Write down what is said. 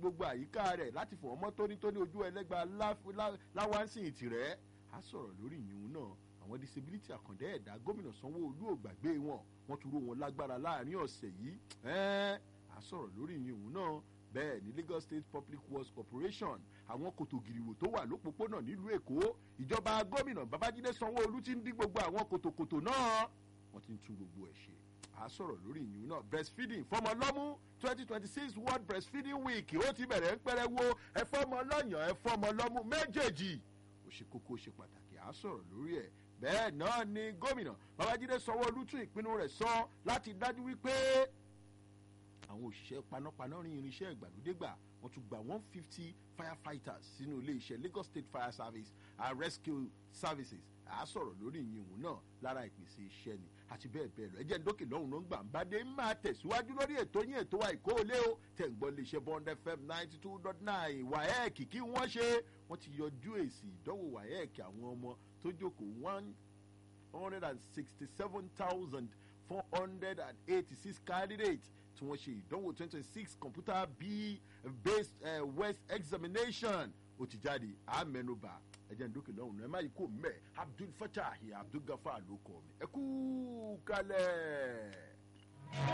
gbogbo àyíká rẹ̀ láti fọ̀ ọmọ tónítóní ojú ẹlẹ́gba láwánsìn tìrẹ́ á sọ̀rọ̀ lórí ìyún náà àwọn disability àkàndá ẹ̀dá gómìnà sanwó-olú ò gbàgbé wọn wọ́n tún ró wọn lágbára láàrin ọ̀sẹ̀ yìí á sọ̀rọ̀ lórí ìyún náà bẹ́ẹ̀ ní lagos state public works corporation àwọn kòtò gìrìwò tó wà lópòpónà nílùú èkó ìjọba gómìnà babájídé sanwó-olú ti ń dín gbogbo àwọn kòtòkòtò náà wọ́n ti ń tún gbogbo ẹ̀ ṣe à sọ̀rọ̀ lórí ìyún náà breastfeeding fọmọ lọ́mú twenty twenty six world breastfeeding week ó ti bẹ̀rẹ̀ ń pẹ́rẹ́ wo ẹ fọmọ lọ́yàn ẹ fọmọ lọ́mú méjèèjì ó ṣe kókó ó ṣe pàtàkì à sọ̀rọ̀ lórí ẹ̀ bẹ́ẹ̀ náà ni gómìnà babájídé sanwó-olú tún ìpinnu rẹ̀ sọ láti dájú wípé àwọn òṣìṣẹ́ panápaná rin irinṣẹ́ ìgbàlódé gbà wọ́n tún gba one fifty firefighters sínú iléeṣẹ́ lagos state fire service and rescue services à sọ̀rọ̀ lórí ìyìnwó náà lára ìpèsè iṣẹ́ ni àti bẹ́ẹ̀ bẹ́ẹ̀ lọ ẹjẹ́ ndókè lọ́hùn ló ń gbà ń bá dé máa tẹ̀síwájú lórí ètò yín ètò wa ìkó olé o tẹ̀ ń gbọ́ iléeṣẹ́ bond fm ninety two dot nine waec kí wọ́n ṣe wọ́n ti yọjú èsì ìdánwò waec àwọn ọmọ tó jókòó one hundred and sixty seven thousand four hundred and eighty six candidates tí wọ́n ṣe ìdánwò twenty twenty six computer b based uh, west examination ó ti jáde àmẹnubà ẹjẹ ndókè lọ́hùn ẹ má yí kó mẹ́ abdul fatah abdul gafar ló kọ́ mi ẹ kú kalẹ̀.